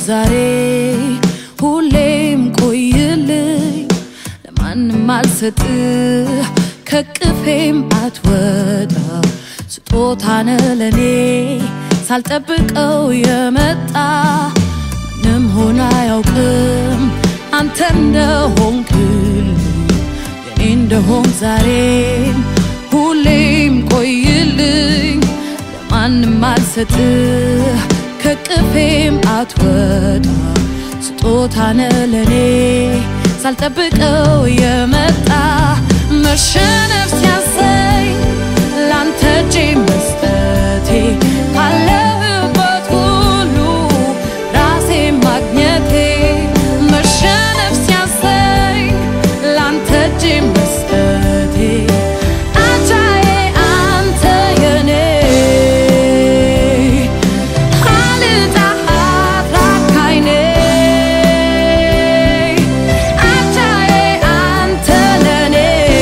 ዛሬ ሁሌም ቆይልኝ ለማንም አልሰጥ ከቅፌም አትወጣ ስጦታነ ለኔ ሳልጠብቀው የመጣ ምንም ሆነ አያውቅም አንተ እንደሆንክልኝ የኔ እንደሆን ዛሬም ሁሌም ቆይልኝ ለማንም አልሰጥ ከቅፌም አትወጣ ስጦታነ ለኔ ሳልጠብቀው የመጣ መሸነፍ ሲያሰኝ ላንተ እጄ መስጠቴ ካለህበት ሁሉ ራሴ ማግኘቴ መሸነፍ ሲያሰኝ ላንተ እጄ መስጠቴ አቻዬ አንተ የኔ አልጣሃት ራካይኔ አቻዬ አንተ ለኔ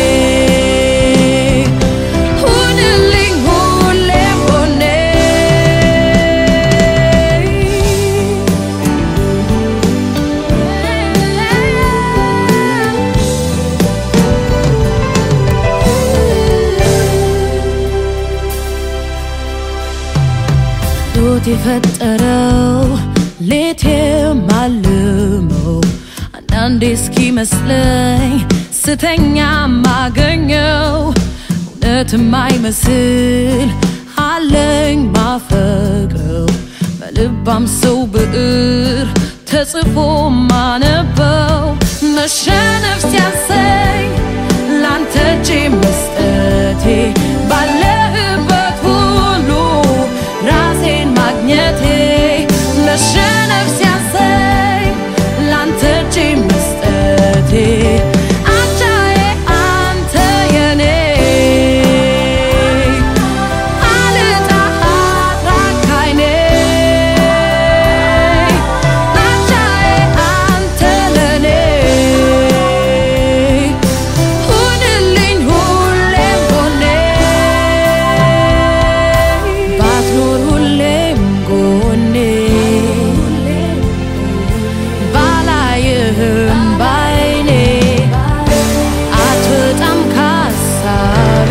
ሁንልኝ ሁሌም ጎኔ ዶት የፈጠረው ሌት የማልመው አንዳንዴ እስኪመስለኝ ስተኛ ማገኘው እውነት የማይመስል አለኝ ማፈቅረው በልባም ሰው ብዕር ተጽፎ ማነበው መሸነፍ ሲያሰኝ ላንተ እጄ መስጠቴ ባለህበት ሁሉ ራሴን ማግኘቴ መሸነፍ ሲያሰኝ ላንተ እጄ መስጠቴ አቻዬ አንተ የኔ አልጣሃት ራካይኔ አቻዬ አንተ ለኔ ሁንልኝ ሁሌም ጎኔ ባትኖር ሁሌም ጎኔ ባላይህም ባይኔ አትወጣም ካሳቤ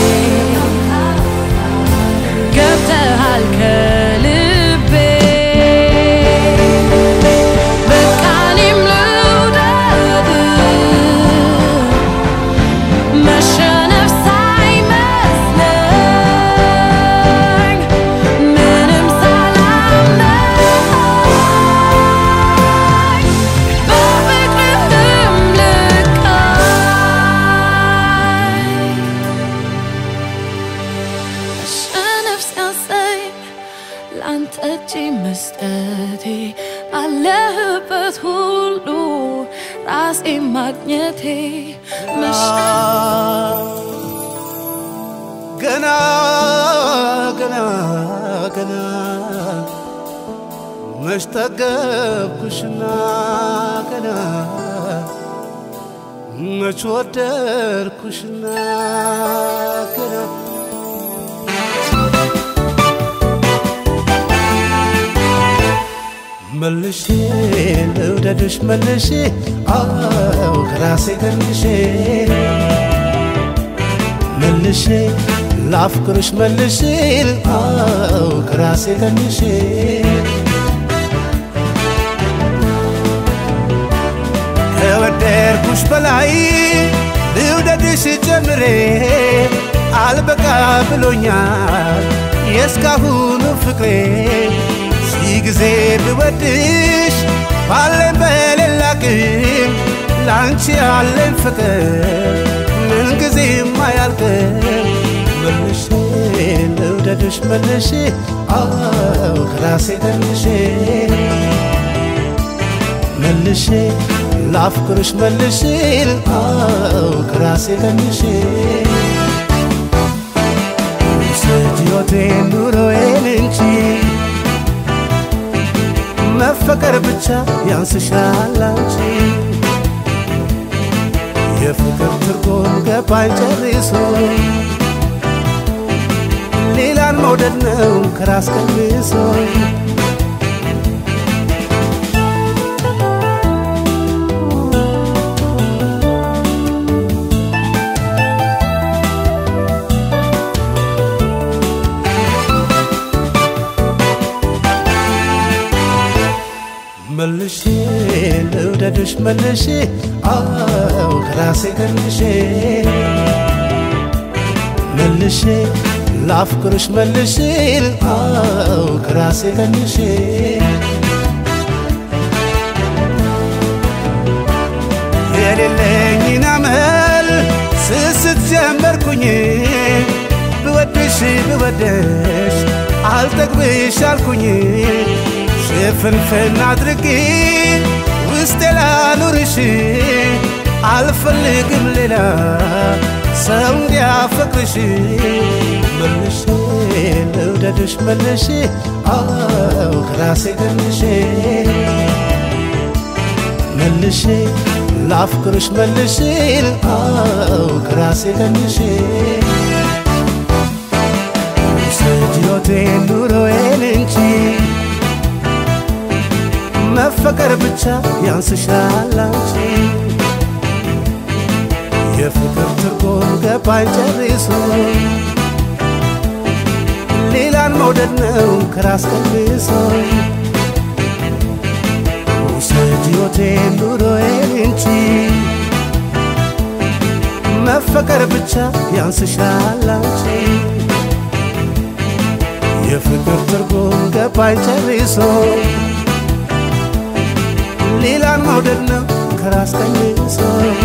ገብተሃል ከልቤ በቃ እኔም ልውደድ መሸነፍ ሳይመስለኝ ምንም ሳላምነኝ በፍቅርህም ልቃኝ መሸነፍ ሲያሰኝ ላንተ እጅ መስጠቴ ባለህበት ሁሉ ራሴ ማግኘቴ ገና ገና ገና መች ጠገብኩሽና ገና መች ወደድኩሽና ገና መልሼ ልውደድሽ መልሼ አው ከራሴ ገንሼ መልሼ ላፍቅርሽ መልሼ አው ከራሴ ገንሼ ከወደድኩሽ በላይ ልውደድሽ ጀምሬ አልበቃ ብሎኛል የእስካሁኑ ፍቅሬ ሺህ ጊዜ ብወድሽ ባለን በሌላ ግን ለአንቺ ያለኝ ፍቅር ምንጊዜም አያልቅም መልሼ ልውደድሽ መልሼ አው ከራሴ ገንሼ መልሼ ላፍቅርሽ መልሼ አው ከራሴ ገንሼ ውሰጅ ሕይወቴን ኑሮዬን እንጂ መፈቀር ብቻ ያንስሻል አንቺ የፍቅር ትርጉም ገባኝ ጨርሶ ሌላን መውደድ ነው ከራስ ቀንሶ ልውደድሽ መልሼ አው ከራሴ ቀንሼ መልሼ ላፍቅርሽ መልሼ አው ከራሴ ቀንሼ የሌለኝን አመል ስስት ጀመርኩኝ ብወድሽ ብወደሽ አልጠግብሽ አልኩኝ ሽፍንፍን አድርጌ ውስጤ ላኑርሽ አልፈልግም ሌላ ሰው እንዲያፈቅርሽ መልሼ ልውደድሽ መልሼ አው ከራሴ ገንሼ መልሼ ላፍቅርሽ መልሼ አው ከራሴ ገንሼ ውሰጅ ሕይወቴን ኑሮዬን እንጂ መፈቀር ብቻ ያንስሻል አንቺ የፍቅር ትርጉም ገባኝ ጨርሶ ሌላን መውደድ ነው ከራስ ቀንሶ ውሰጅ ሕይወቴን ኑሮዬን እንጂ መፈቀር ብቻ ያንስሻል አንቺ የፍቅር ትርጉም ገባኝ ጨርሶ ሌላን መውደድ ነው ከራስ ቀንሶ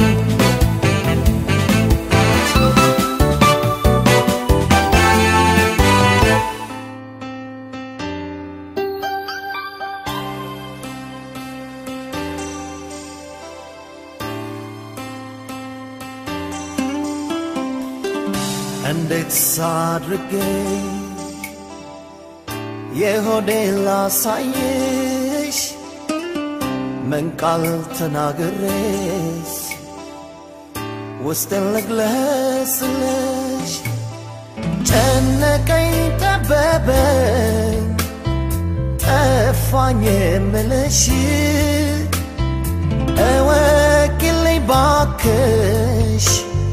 እንዴት ሳድርጌ የሆዴ ላሳይሽ ምን ቃል ተናግሬስ ውስጥን ልግለጽልሽ ጨነቀኝ ጠበበኝ ጠፋኝ የምልሽ እወቂልኝ ባክሽ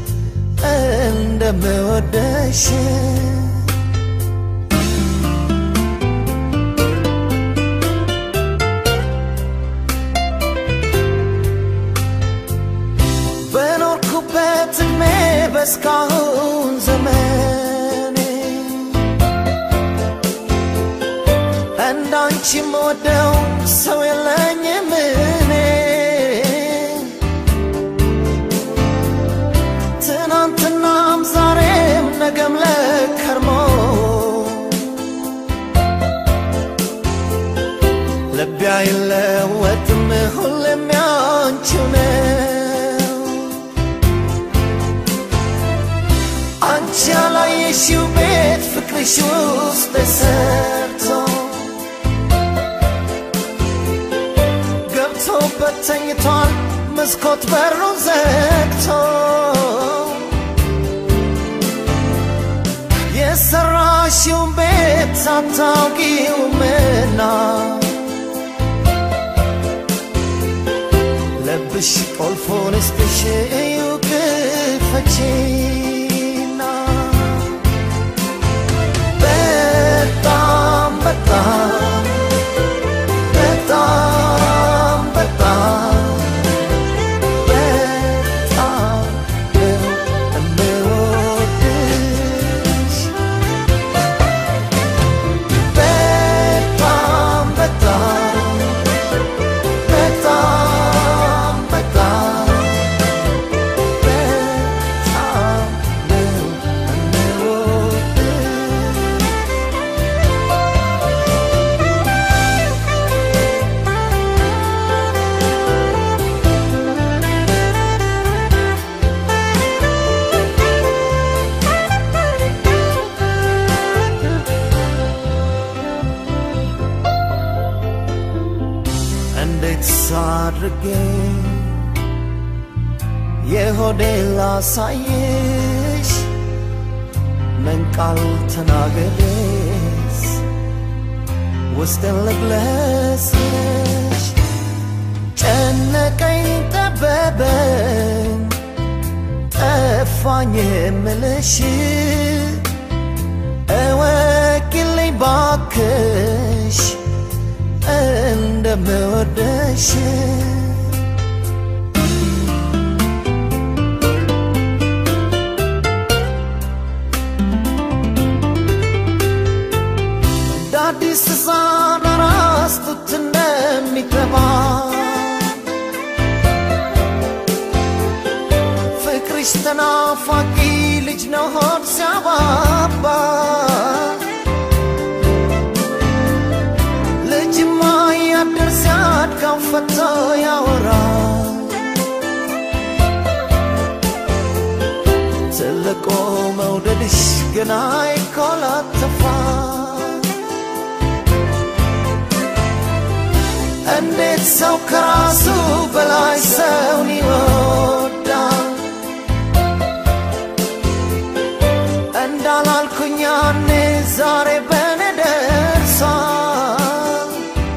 እንደምወደሽ በኖርኩበት እድሜ በስካሁን ዘመኔ እንዳንቺ የምወደው ሰው የለኝም እኔ ትናንትናም ዛሬም ነገም ለከርሞ ልቤ አይለወጥም ሁሌም ያንቺው ነው አንቺ ያላየሽው ቤት ፍቅርሽ ውስጥ ተሰርቶ ገብቶበት ተኝቷል መስኮት በሩን ዘግቶ የሰራሽውን ቤት አታውቂውምና ልብሽ ቆልፎን ስትሽ እዩ ክፈቺና በጣም በጣም በጣም በጣም በጣም ነው የምወድሽ በጣም በጣም በጣም በጣም በጣም ነው የምወድሽ እንዴት ሳድርጌ የሆዴ ላሳይሽ ምን ቃል ተናግሬስ ውስጥን ልግለጽልሽ ጨነቀኝ ጠበበኝ ጠፋኝ የምልሽ እወቂልኝ ባክሽ እንደምወደሽ አይንሽ ተናፋቂ ልጅ ነው ሆድ ሲያባባ ልጅማ ያደር ሲያድጋው ፈቶ ያወራ ትልቁ መውደድሽ ገና ይኮላተፋ እንዴት ሰው ከራሱ በላይ ሰውን ይወዳል እንዳላልኩኝ ያኔ ዛሬ በኔ ደርሷል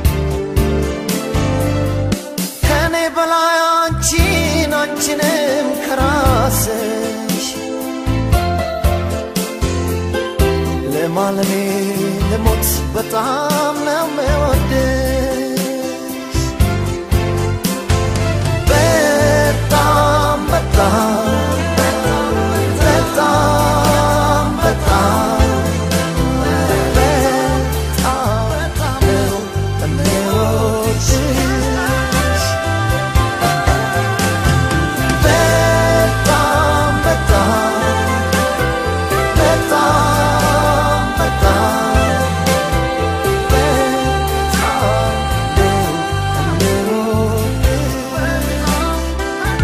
ከኔ በላይ አንቺን አንቺንም ከራስሽ ለማለሜ ልሞት በጣም ነው የምወድሽ በጣም በጣም በጣም በጣም በጣም ነው የምወድሽ በጣም በጣም በጣም በጣም በጣም ነው የምወድሽ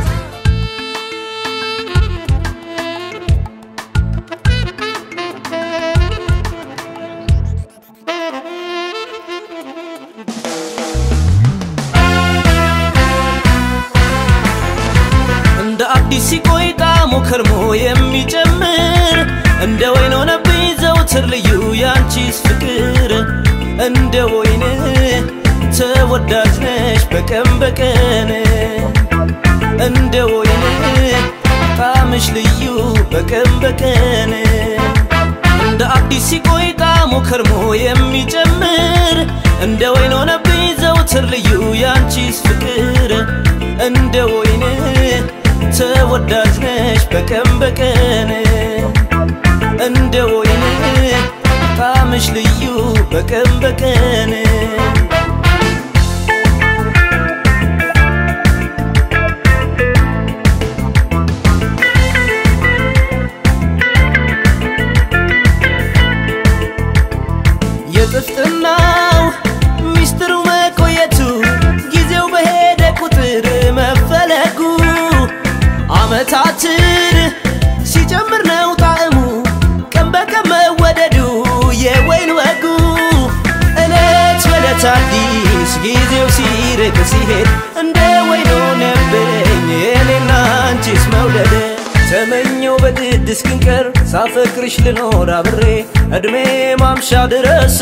እንደ አዲስ ሲቆይ ጣዕሙ ከርሞ የሚጨምር እንደ ወይን ሆነብኝ ዘውትር ልዩ ያንቺስ ፍቅር እንደ ወይን ተወዳጅ ነሽ በቀን በቀን እንደ ወይን ጣዕምሽ ልዩ በቀን በቀን እንደ አዲስ ሲቆይ ጣዕሙ ከርሞ የሚጨምር እንደ ወይን ሆነብኝ ዘውትር ልዩ ያንቺስ ፍቅር እንደ ወይን ተወዳጅ ነሽ በቀን በቀን እንደ ወይን ጣዕምሽ ልዩ በቀን በቀን የጥፍጥናው ሚስጥሩ መቆየቱ ጊዜው በሄደ ቁጥር መፈለጉ አመታትን ሲጨምር ነው ጣዕሙ ቀን በቀን መወደዱ የወይን ወጉ እለት በለት አዲስ ጊዜው ሲርቅ ሲሄድ እንደ ወይን ሆነብኝ የኔና አንቺስ መውደድ ተመኘው በግድ እስክንቀር ሳፈቅርሽ ልኖር አብሬ እድሜ ማምሻ ድረስ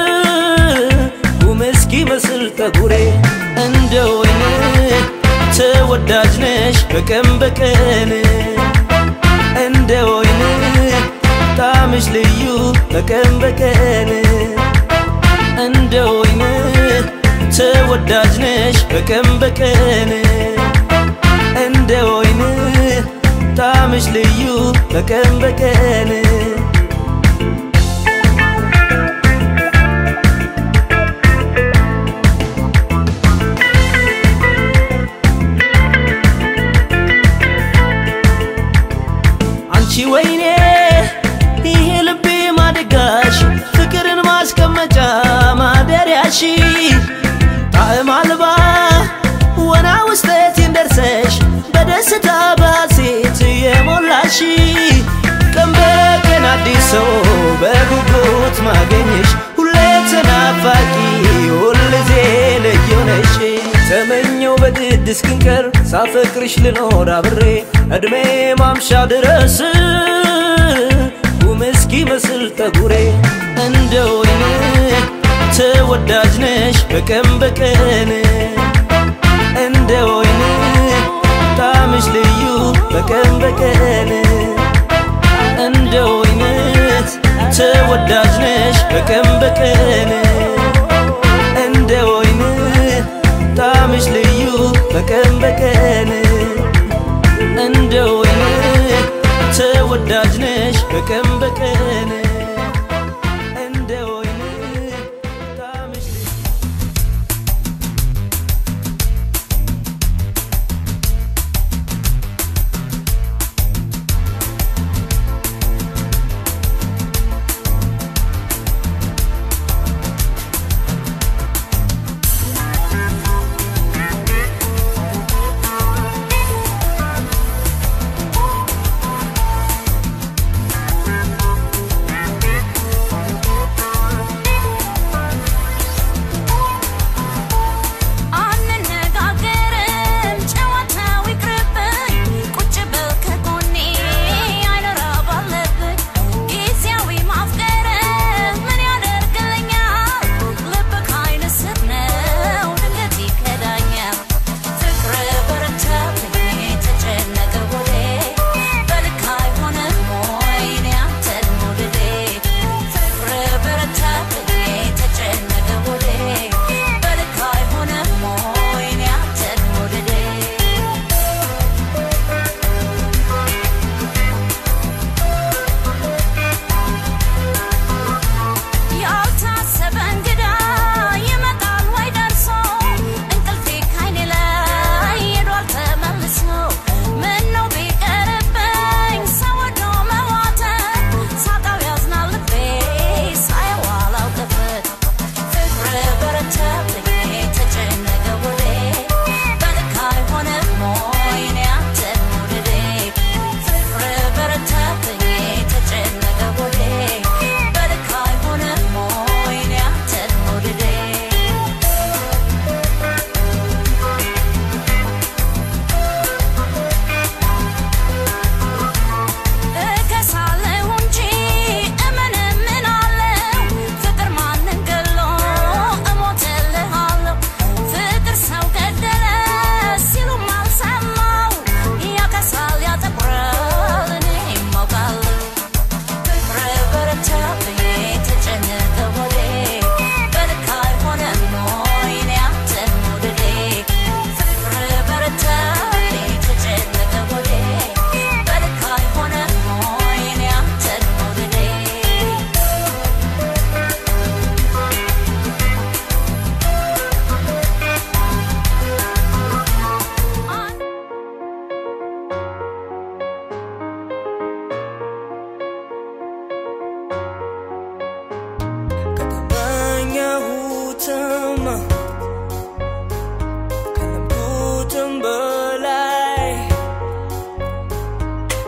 ጉም እስኪመስል ጠጉሬ እንደ ወይን ተወዳጅ ነሽ በቀን በቀን እንደ ወይን ጣዕምሽ ልዩ በቀን በቀን እንደ ወይን ተወዳጅ ነሽ በቀን በቀን እንደ ወይን ጣዕምሽ ልዩ በቀን በቀን አንቺ ወይኔ ይሄ ልቤ ማደጋሽ ፍቅርን ማስቀመጫ ማደሪያሽ ጣዕም አልባ ወና ውስጠቴን ደርሰሽ በደስታ ባሴት የሞላሽ ቀን በቀን አዲስ ሰው በጉጉት ማገኘሽ ሁሌ ተናፋቂ ሁልጊዜ ልዩ ነሽ ተመኘው በግድ እስክንቀር ሳፈቅርሽ ልኖር አብሬ እድሜ ማምሻ ድረስ ጉም እስኪመስል ጠጉሬ እንደ ወይን ተወዳጅ ነሽ በቀን በቀን እንደ ወይን ጣዕምሽ ልዩ በቀን በቀን እንደ ወይን ተወዳጅ ነሽ በቀን በቀን እንደ ወይን ጣዕምሽ ልዩ በቀን በቀን እንደ ወይን ተወዳጅ ነሽ በቀን በቀን እንደ ወይን ጣዕምሽ ልዩ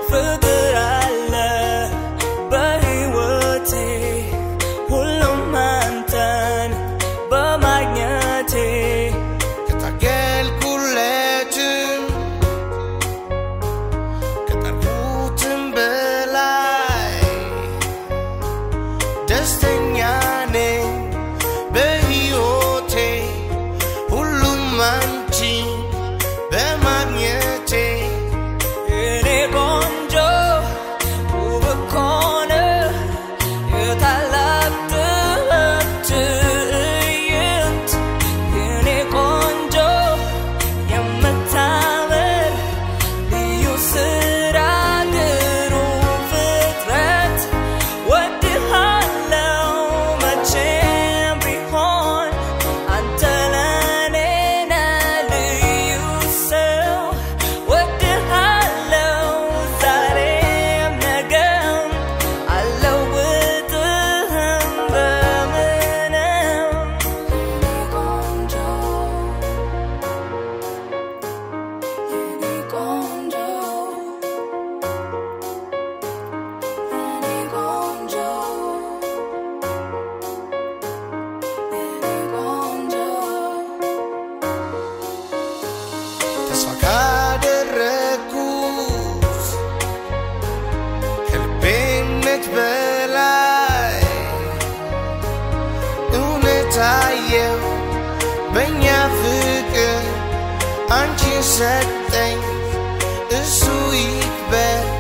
ፍቅር አለ በሕይወቴ ሁሉም አንተን በማግኘቴ ከታገልኩለትም ከጠርኩትም በላይ ደስተኛ ነኝ በሕይወቴ ሁሉም አንቺ በማግኘቴ የኔ ቆንጆ ውብ እኮ ነህ የታላቅ ጥበብ ትዕይንት የኔ ቆንጆ የምታምር ልዩ ስራ ግሩም ፍጥረት ወድሃለው መቼም ቢሆን አንተ ለኔ ነህ ልዩ ሰው ወድሃለው ዛሬም ነገም አልለውጥህም በምንም ቆንጆ የኔ ቆንጆ የኔ ቆንጆ የኔ ቆንጆ ተስፋ ካደረግኩት ከልቤነት በላይ እውነት አየው በእኛ ፍቅር አንቺን ሰጠኝ እሱ ይክበር